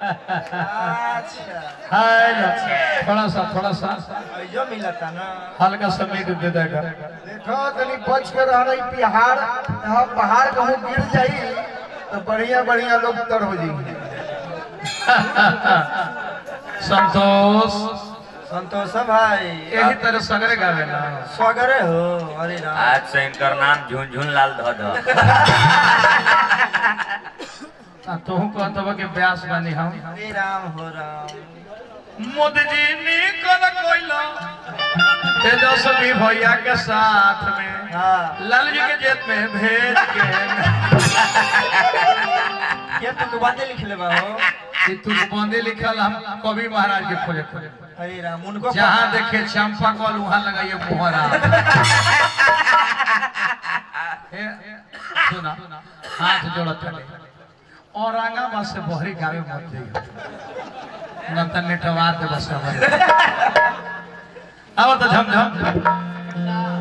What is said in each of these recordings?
अच्छा हाय ना, थोड़ा सा थोड़ा सा जो मिलता ना हल्का सा मीट दे देगा देखो तनी बच के रह रही पहाड़ यहाँ पहाड़ कहूँ गिर जाई तो बढ़िया बढ़िया लोग तर हो जाएंगे संतोष संतोष भाई यही तरह सगरे गावे ना स्वगरे हो अरे राम आज से इनकर नाम झुनझुन लाल ध ध आ, तोहू कहत बा कि ब्यास बानी हम हरे राम हो राम मोदी जी निकल कोइला तेजस्वी भैया के साथ में हाँ लाल जी के जेब में भेज के ये तुम बातें लिख ले बा हो कि तू बंदे लिखल हम कवि महाराज के खोजे खोजे हरे राम उनको जहाँ देखे चंपा कल वहाँ लगाइए मोहरा ए, सुना हाथ जोड़त चले औरंगाबाद से बहरी गावे मत जाइए न त नेटवार दे बस अब तो झम झम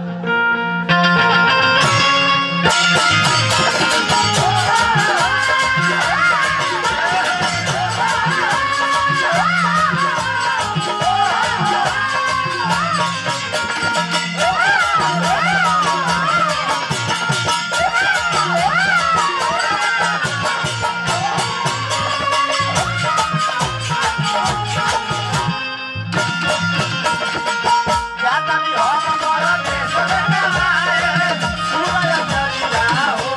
जाता भी हो हमारा देश में कमाए सूरज चढ़ा हो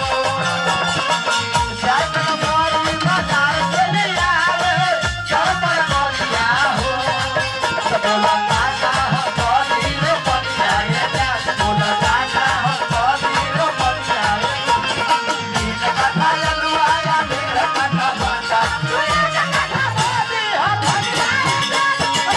जाता हमारी बाजार से ले आवे चल पर बोलिया हो बोला काका हो बोली रे बोलिया ये प्यास बोला काका हो बोली रे बोलिया नील कथा ललुआया मेरा कथा बाटा मेरा कथा बोली हो बोलिया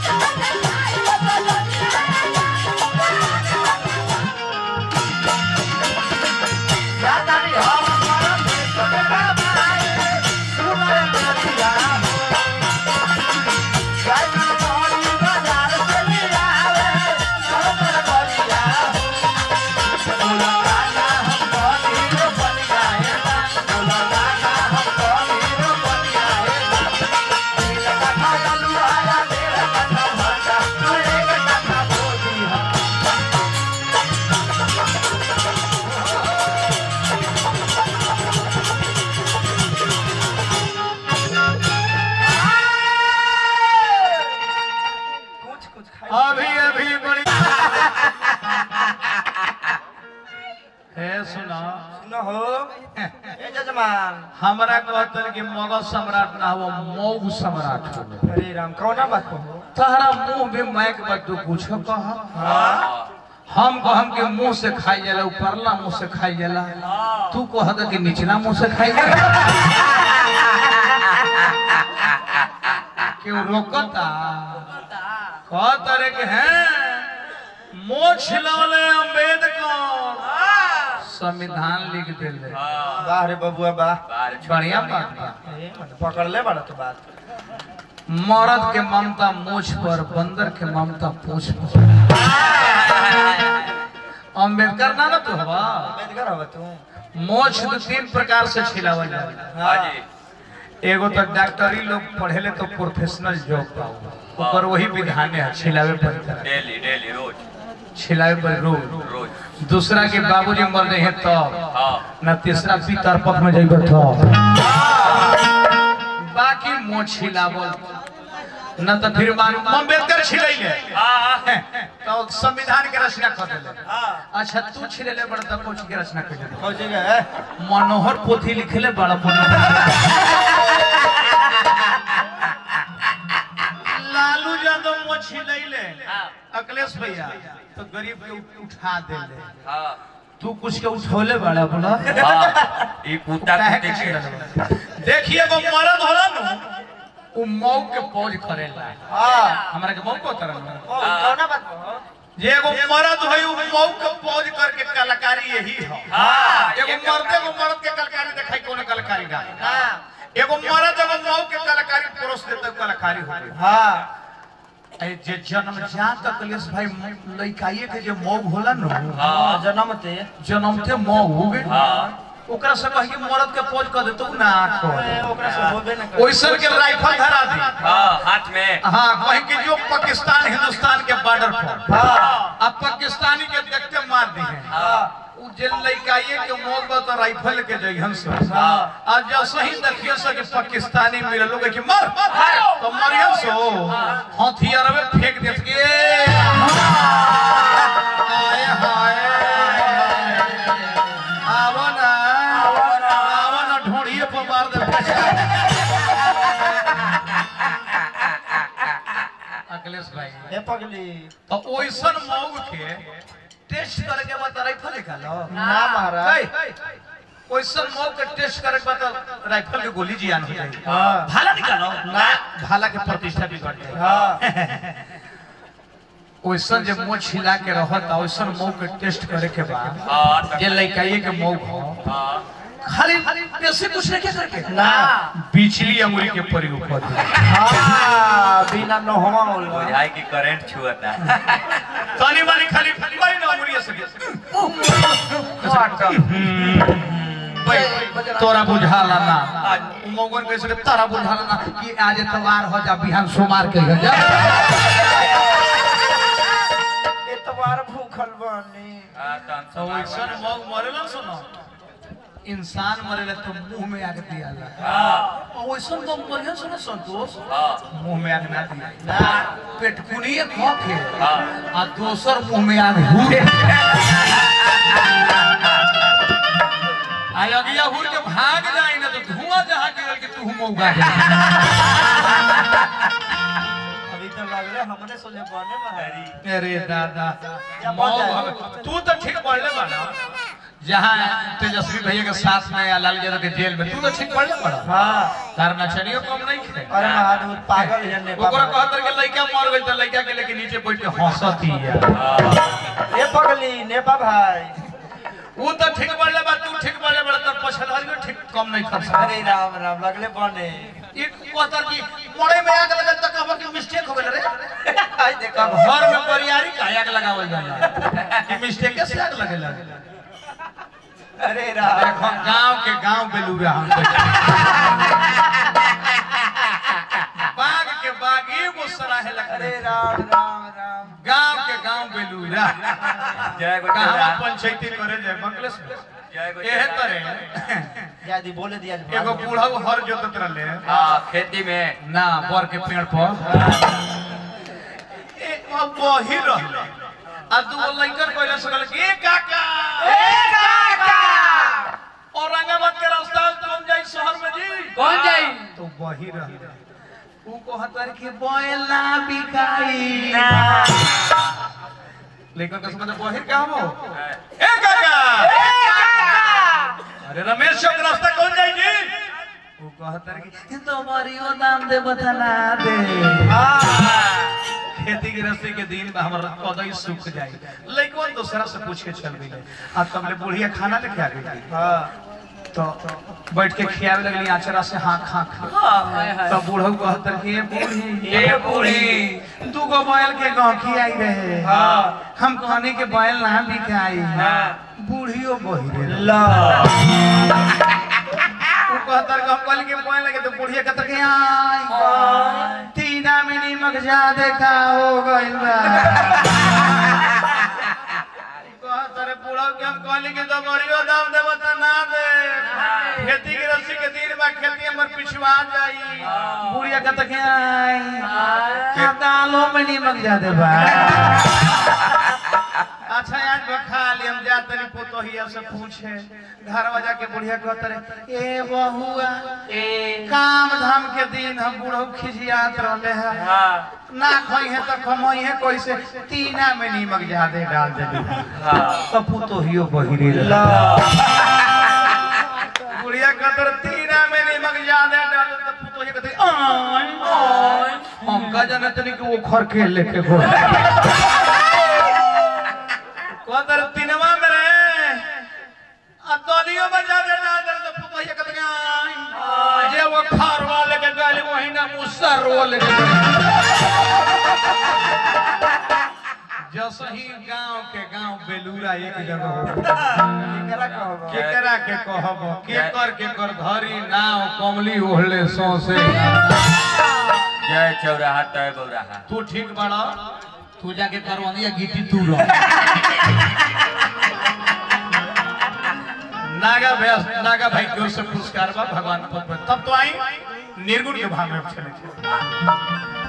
जाता भी हो हमारा देश में कमाए सूरज चढ़ा हो जाता हमारी बाजार से ले आवे चल पर बोलिया हो बोला काका हम बोली रे बोलिया ये बोला काका हम बोली रे बोलिया ये नील कथा ललुआया मेरा कथा भाषा मेरे कथा बोली हो कुछ कुछ खाई अभी अभी बड़ी हे सुना सुनो हो ए जजमान हमरा कहतन कि मगध सम्राट ना हो मौग सम्राट हो अरे राम कौना बात को हो तहरा मुंह में मैक बा तू कुछ कह हम कहम के मुंह से खाई जाला ऊपरला मुंह से खाई जाला तू कह दे कि निचला मुंह से खाई जाला क्यों रोकता कह तरह के हैं मोछ लवले अम्बेडकर संविधान लिख दिले वाह रे बबुआ वाह बढ़िया बात बा ए, मतलब पकड़ ले बड़ा तो बात मर्द के ममता मोछ पर बंदर के ममता पूछ पर अम्बेडकर ना ना तू हवा अम्बेडकर हवा तू मोछ दो तीन प्रकार से छिलावल जाला हाँ एगो तो डॉक्टरी लोग पढ़ेले तो प्रोफेशनल जॉब पाओ ओकर वही विधान है छिलावे पर डेली डेली रोज छिलावे पर रोज रोज दूसरा के बाबूजी मर रहे हैं तो हाँ ना तीसरा पितर पख में जाइबे तो बाकी मोछ छिलावल न तो फिर मान अम्बेडकर छिलैले हाँ तो संविधान के रचना कर देले हाँ अच्छा तू छिलेले बड़ त कुछ के रचना कर देले हो जाएगा है मनोहर पोथी लिखले बड़ा मनोहर लालू यादव मोछी लैले अखिलेश भैया तो गरीब के उ- उठा देले हाँ तू कुछ के उठौले बड़ा बोला हाँ ई कुत्ता काहे कुत्ते के के छिलल? देखिए वो मरद होला न उ मौ के पौज करेला हाँ हमरा के मौ को तरह ओ, कौना बात को हो जे एगो मरद है उ मौ के पौज करके कलाकारी यही है हाँ एगो मर्द एगो मर्द के कलाकारी देखाई कोनो कलाकारी ना हाँ एगो मर्द एगो मौ के कलाकारी परोस देते कलाकारी हो गई हाँ ए जे जन्म जात अखिलेश भाई लइकाइए के जे मौ होला न हाँ जन्म ते जन्मते मौ हो गए हाँ ओकरा से कही मरद के पोज कर दे तू ना ए, आँख ओकरा से होबे न करे ओइसन के राइफल धरा दी हाँ हाथ में हाँ कहीं कि जो पाकिस्तान हिंदुस्तान के बॉर्डर पर हाँ अब पाकिस्तानी के देखते मार दी है हाँ उ जे लइकाइए के मोग बा तो राइफल के जइहन से हाँ। आज जब सही देखिए से कि पाकिस्तानी मिले लोग कि मर तो मरियन सो हथियार में फेंक देत के आए हाय आवो ना आवो ना ढोड़िए पर मार दे अखिलेश भाई ए पगली तो ओइसन मौग के टेस्ट करे के बाद राइफल निकालो ना महाराज ओइसन मौग के टेस्ट करे के बाद राइफल के गोली जियान हो जाएगी हाँ भाला निकालो ना भाला के प्रतिष्ठा बिगड़ जाए हाँ ओइसन जे मुंह छिला के रहत ओइसन मौग के टेस्ट करे के बाद हाँ तो- जे लइकाइए के मौग हो हाँ खाली ऐसे कुछ नहीं करके ना बिजली अंगुली के प्रयोग कर दे हाँ बिना नहवा होला बुझाई की करंट छुअता तानी मानी खाली कोई ना अंगुली से भाई, तोरा बुझाला ना मौगन कैसे के तोरा बुझाला ना कि आज तवार हो जा बिहान सोमार के हो जा एतवार भूखल बानी हाँ तो तो वैसन मौग मरेला सुनो इंसान मरेला तो मुंह में आग दियाला हाँ और वैसन मौग मरेला सुनो संतोष हाँ मुंह में आग ना दिया पेटकुनिए खो के हाँ आ दोसर मुंह में आग हुए आय अगिया हुर के भाग जाए ना तो धुआं जहाँ गिरल के तू मौगा जा अभी तो लगले हमरे सोले बने महारी अरे दादा या मौग बन हवे। जाए। तू तो ठीक पढ़ले बाड़ा जहाँ तेजस्वी भैया के साथ में या लाल यादव के जेल में तू तो ठीक पढ़ले बाड़ा हाँ तार नचनियो कम नहीं खे अरे महाराज पागल है ने ओकरा कहत कि लइका मर गइल त लइका के लेके नीचे बैठ के हंसती है ए पगली नेपा भाई वो तो ठीक पढ़ले बा तू ठीक पढ़ले बड़ा तर पछलहरियो ठीक कम नहीं कर सकता अरे राम राम लगले बने एक कहता कि मोड़े में आग लगल त कहब कि मिस्टेक हो गेल रे आज देखा अब घर में परियारी का आग लगावल जाला कि मिस्टेक कैसे आग लगेला अरे राम देखो गांव के गांव बेलूरा हम बाग के बाग एगो सराहे अरे लगले राम राम राम गांव के गांव बेलूरा जय कहां गोचरा पंचायती करे जाए बंगलेश जय एहे गोचरा करे यादी बोले दिया एगो बूढ़ा हर जोतत रहले हाँ खेती में ना बर के पेड़ पर ए अब वही रहले आ दूगो लइकन कहले सकल कि ए काका ए काका औरंगाबाद के रास्ता कौन जाई शहर में जी कौन जाई? तो वही रहले ऊ कहतर कि बोला बिकाई लेकिन कसम से वही का हो ए काका अरे रमेश चौक रास्ता कौन जाई जी वो कहतर कि तो मरियो दाम दे बतला दे खेती गृहस्थी के दिन में हमर कदई सूख जाई लइकन दूसरा से पूछ के चल गई आ तबले बुढ़िया खाना लेके आ गई हाँ तो बैठ के खियावे लगली आचरा से हाँ खा खा तो बूढ़ऊ कहतर कि ये बूढ़ी ये बूढ़ी दू गो बैल के गौखी आई रहे हाँ। हम कहने के बैल ना बिकाई हाँ। बूढ़ियो बही रे ला ऊ कहतर कि हम कहली के बैल लगे तो बुढ़िया कहतर कि आई तीना में नीमक ज्यादा का हो गइल बा कहतर बूढ़ऊ के हम कहली के तो मरियो दाम देबो त ना दे खेती की रस्सी के दिन में खेती हमर पिछवा जाई बुढ़िया कहतर कि आई क्या दालों में नीमक ज्यादा बा अच्छा आज बखा ली हम जा तनी पोतोहिया से पूछे घर वजा के बुढ़िया कहत रहे ए बहुआ काम धाम के दिन हम बूढ़ो खिजियात रहले है हाँ ना खई है तो कमई है कैसे तीना में नीमक ज्यादा डाल देली हाँ तो पोतोहियो बहिरी रहे ला बुढ़िया कहत रहे तीना में नीमक ज्यादा डाल दे तो पोतोहिया कहते आय हम का जाने तनी कि वो खर के लेके घोड़ कहतर तीनवा में रहे आ दोनियो में ज्यादा डाल दे तो पोतोहिया कहते आय जे वो खारवा लेके गली वही ना मुसर वो लेके गइल। जो दसही गांव के गांव बेलूरा एक जगह हो केकरा कहबो केकरा के कहब के कर के कर धरी नाव कमली ओहले सौसे जय चौराहा तय बौराहा तू ठीक बड़ा तू जाके करवानिया गिटी तू रह नागा व्यास नागा भाई की ओर से पुरस्कार बा भगवान पद पर तब तो आई निर्गुण के भाव में चले थे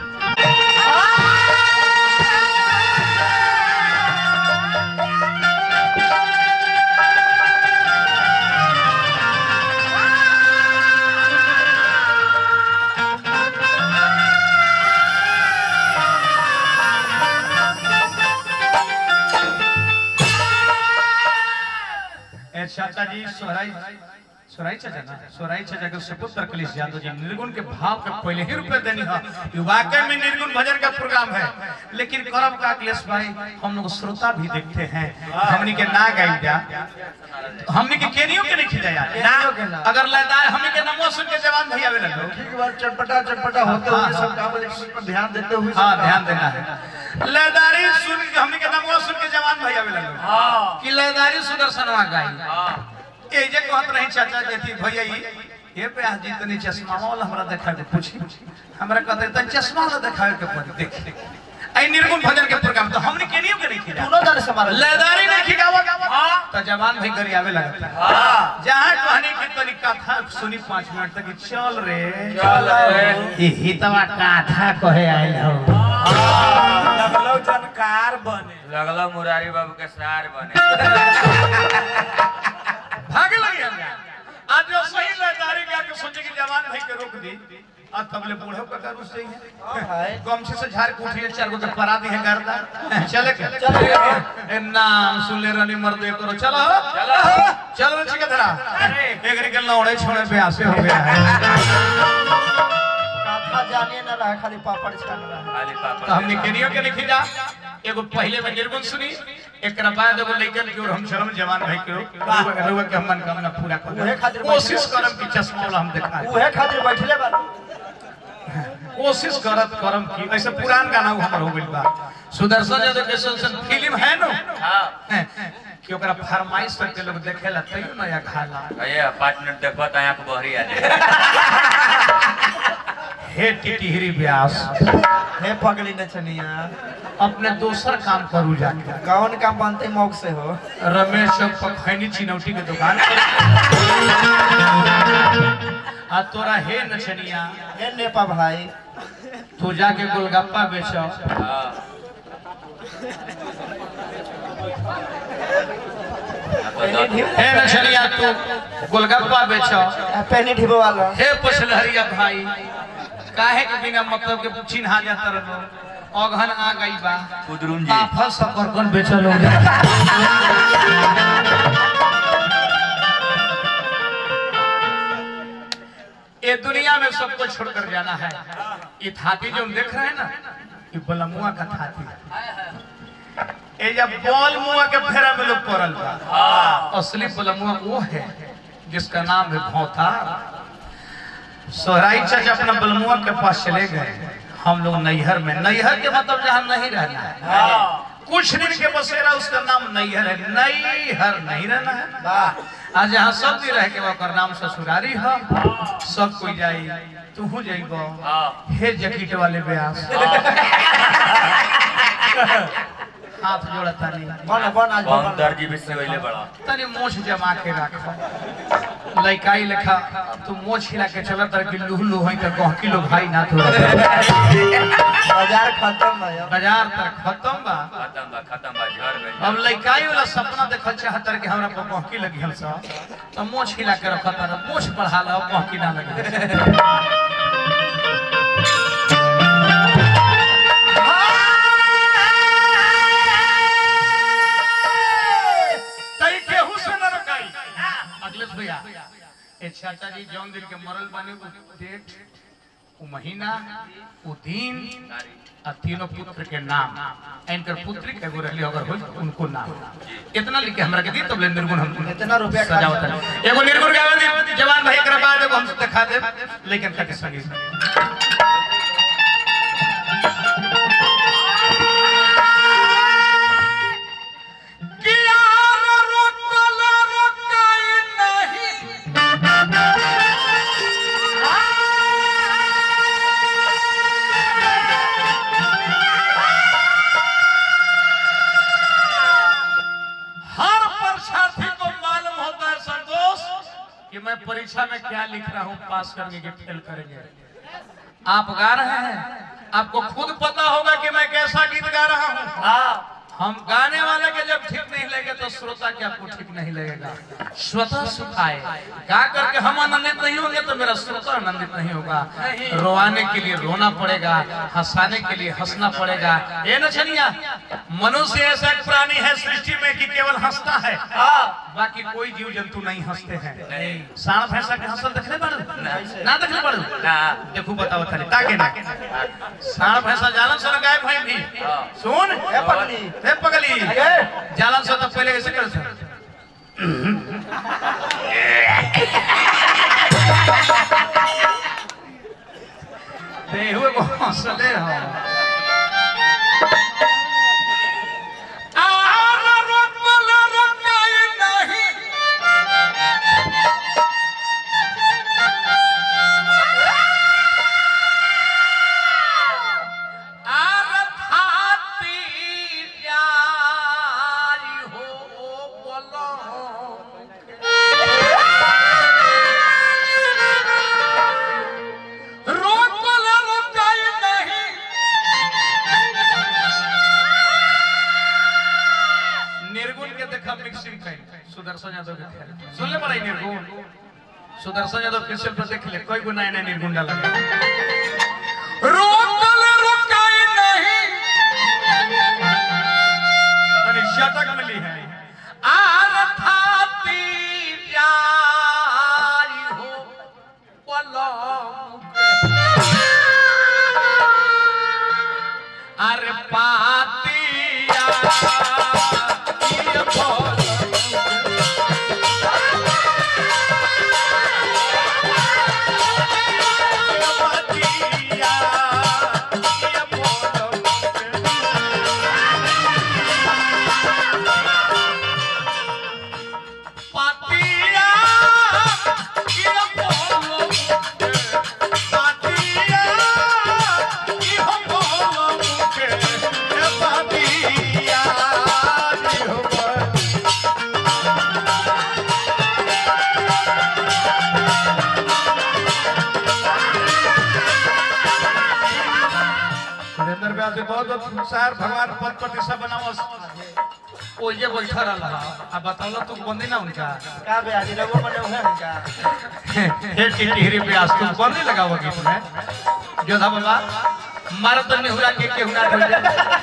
ए चाचा जी सोहराई सोहराई चाचा ना सोहराई चाचा के सुपुत्र कलिश यादव जी निर्गुण के भाव के पहले ही रुपए देनी है ये वाकई में निर्गुण भजन का प्रोग्राम है लेकिन करम का अखिलेश भाई हम लोग श्रोता भी देखते हैं हमनी के ना गाई जा हमनी के केनियो के नहीं खिलाया केनियो के ना। अगर लदार हमनी के नमो सुन के जवान भैया आवे लगो ठीक बात चटपटा चटपटा होते हुए सब काम इस पर ध्यान देते हुए सब हाँ काम ध्यान देना है लदारी सुन के हमनी के नमो सुन के जवान भैया आवे लगो हाँ कि लदारी सुदर्शनवा गाई हाँ ए जे कहत रही चाचा देती भैया ई ये पे आज जी तनी चश्मा वाला हमरा देखा के पूछी हमरा कहते तन चश्मा वाला देखावे के पड़ी देख आई निर्गुण भजन के प्रोग्राम तो हमने केनियो के नहीं किया दोनों दर से मारा लेदारी नहीं खिगावा हां तो जवान भाई करी आवे लगता हाँ जहां कहानी की तनी कथा सुनी 5 मिनट तक कि चल रे चल रे ई हितवा कथा कहे आइल हो लगलो जानकार बने लगलो मुरारी बाबू के सार बने भागे लगे हम आज जो सही लेदारी का के सोचे कि जवान भाई के रोक दी आज तबले बूढ़े का करू सही है गमछे से झाड़ के उठिए चार गो तो परा दी है गर्दा चले के चले के। ए नाम सुन ले रनी मर्द ये करो चलो चलो चलो रे चिके धरा एक के लौड़े छोड़े पे आसे हो गया है कथा जानिए ना रहा खाली पापड़ छान रहा खाली पापड़ तो हमने केनियो के लिखी जा एगो पहले में निर्गुण सुनी एकरा बाद एगो लइकन के और हम शर्म जवान भाई के रुआ के हम मनोकामना पूरा उहे कर खातिर कोशिश करम कि चश्मा वाला हम दिखा उहे खातिर बैठले बा कोशिश करत करम की ऐसे पुरान गाना वो हमर हो गइल बा सुदर्शन यादव के संसन फिल्म है नो हाँ कि ओकरा फरमाइश करके लोग देखेला तैयो नया खाला ये पाँच मिनट देखो तो आँख बहरी आ जाए हे टिटिहरी व्यास हे पगली न छनिया अपने दोसर काम करू जाके कौन काम बनते मौक से हो रमेश चौक पर खैनी चिनौटी के दुकान पर आ तोरा हे नचनिया हे नेपा भाई तू जाके गोलगप्पा बेचो हाँ हे नचनिया तू गोलगप्पा बेचो पेनी ढिबो वाला हे पछलहरिया भाई काहे के बिना मतलब के चिन्हा जाता रहो अघन आ गई बा कुदरुम जी आफल सकरकन बेचल हो ये दुनिया में सबको छोड़कर जाना है ये थाती जो हम देख रहे हैं ना ये बलमुआ का थाती है ये जब बॉल मुआ के फेरा में लोग पड़ल बा असली बलमुआ वो है जिसका नाम है भौतार सोहराई चाचा अपना बलमुआ के पास चले गए हम लोग नैहर में नैहर के मतलब जहाँ नहीं रहना है कुछ दिन के बसेरा उसका नाम नैहर है नैहर नहीं रहना है वाह आज यहाँ सब दिन रह के ओकर नाम ससुरारी है सब कोई जाई तू जाइब हाँ हे जकीट वाले ब्यास हाथ जोड़ा तानी बन बन आज कौन बन दर्जी भी से वही बड़ा तनी मोछ जमा के रख लइकाई लेखा तू मोछ हिला के चलत तर कि लुह लुह है त गहकी लो भाई ना तो बाजार खत्म भयो बाजार तक खत्म बा खत्म बा खत्म बा झड़ में अब लइकाई वाला सपना देखल चाहतर कि हमरा पर गहकी लगी हल सा तो मोछ हिला के रखत तर मोछ बढ़ा ला गहकी ना लगे तई केहू से न रकाई अखिलेश भैया ए चाचा जी जौन दिन के मरल बानी उ डेट उ महीना उ दिन आ तीनों पुत्र के नाम इनकर पुत्री के एगो रहली अगर होई उनको नाम इतना लिख के हमरा के दी तब ले निर्गुण हम इतना रुपया खर्च सजावत है एगो निर्गुण गावे दी जवान भाई एकरा बाद एगो हम दिखा दे लेकिन खातिर संगी परीक्षा में क्या लिख रहा हूँ पास करने के फेल करेंगे आप गा रहे हैं आपको खुद पता होगा कि मैं कैसा गीत गा रहा हूँ हाँ हम गाने वाले के जब ठीक नहीं लगे तो श्रोता के आपको ठीक नहीं लगेगा स्वतः सुखाए गा करके हम आनंदित नहीं होंगे तो मेरा श्रोता आनंदित नहीं होगा रोवाने के लिए रोना पड़ेगा हंसाने के लिए हंसना पड़ेगा ये न छनिया मनुष्य ऐसा एक प्राणी है सृष्टि में कि केवल हंसता है बाकी कोई जीव जंतु नहीं हंसते हैं सांड भैंसा के हंसल देखने पड़ू ना देखने पड़ू ना देखू बताओ थाली ताके ना सांड भैंसा जालन सर गाय भाई भी सुन ए पगली हे पगली अगे जालन से तो पहले कैसे कर सर देहुए को हंसले हो आर रोकल रोकाई नहीं आर थाती जाई हो बोलो रोकल रोकाई नहीं निर्गुण के देखा मिक्सिंग कर सुदर्शन यादव के खेल सुन ले बड़ा निर्गुण सुदर्शन यादव के पर देख ले कोई गुना नहीं निर्गुण डाला रोकल रोकाई नहीं तनी शतक मिली है आर थाती जाई हो पलंग अरे पातिया ये पलंग पातिया ये पलंग पातिया ये पलंग पातिया ये पलंग के पातिया ये पलंग सुरेंद्र व्यास जी बहुत बहुत संसार भगवान पद प्रतिष्ठा बनावस ओ ये बैठा रहा अब बताओ तू बंदी ना उनका का बे आज लोगों बने हुए हैं क्या हे टिहरी व्यास तू बंदी लगाओ गीत में जोधा बाबा मारा तो निहुरा के केहू ना ढल जाए